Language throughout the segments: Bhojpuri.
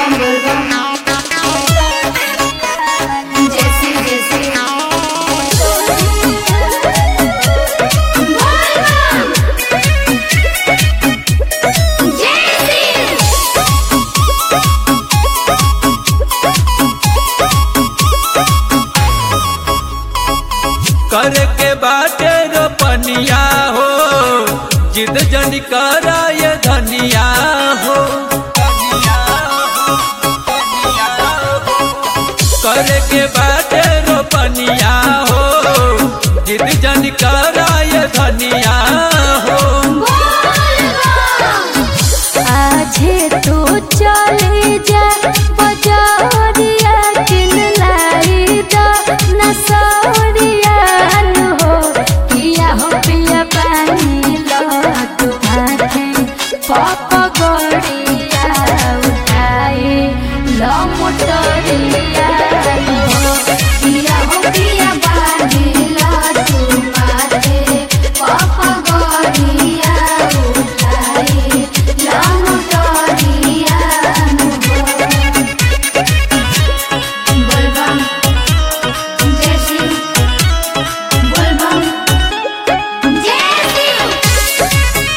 बम बोल बम जैसे जैसे बोल बम जैसे करे के बाटे रोपनिया हो जिद जन करा ये धनिया हो करे के बाटे रोपनिया हो जिद जन करा ये धनिया हो आजे तू चले जा बजरिया किन लाई दा नसरिया नु हो किया हो पिया पानी लो तू हाथे पप गड़िया उठाए लो मोटरिया नु हो पिया हो पिया बांधिला तू माथे पापा गोरिया उठाई लामुटोरिया बोल बम जय शिव बोल बम जय शिव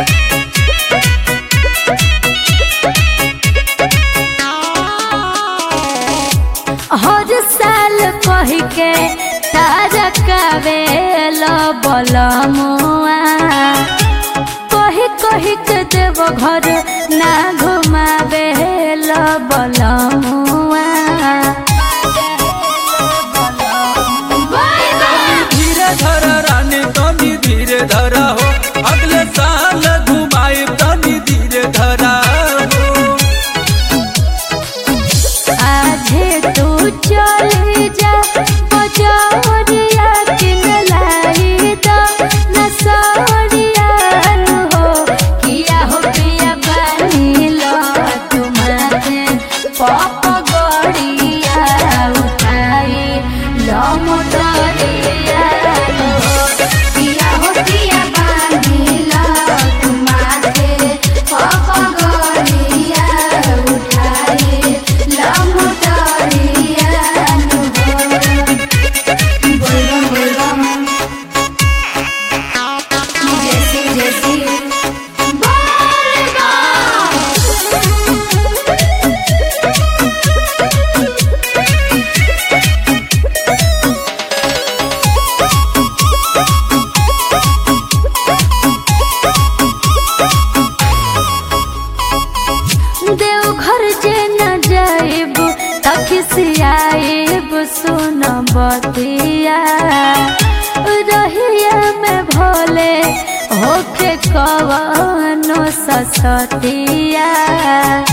हर साल कह के तारा कावेल बलमुआ कही कही के देव घर ना घुमावे बलमुआ धीरे धर रानी तनी धीरे धरा हो अगले साल घुमाई तनी धीरे धरा हो आजे तू चले जा बजरिया किन लाई दा नसरिया नु हो किया हो पिया पानी लो तुम्हारे पप गड़िया उठाई लो मोटरिया नु हो पिया हो पिया बांधिला तू माथे पापा गोरिया उठाई लामुटोरिया बोल बम बोल बम जैसे जैसे बोल देवघर जे न जाइब तखिसियाइब सुन बतिया रहिया में भोले होके कवनो ससतिया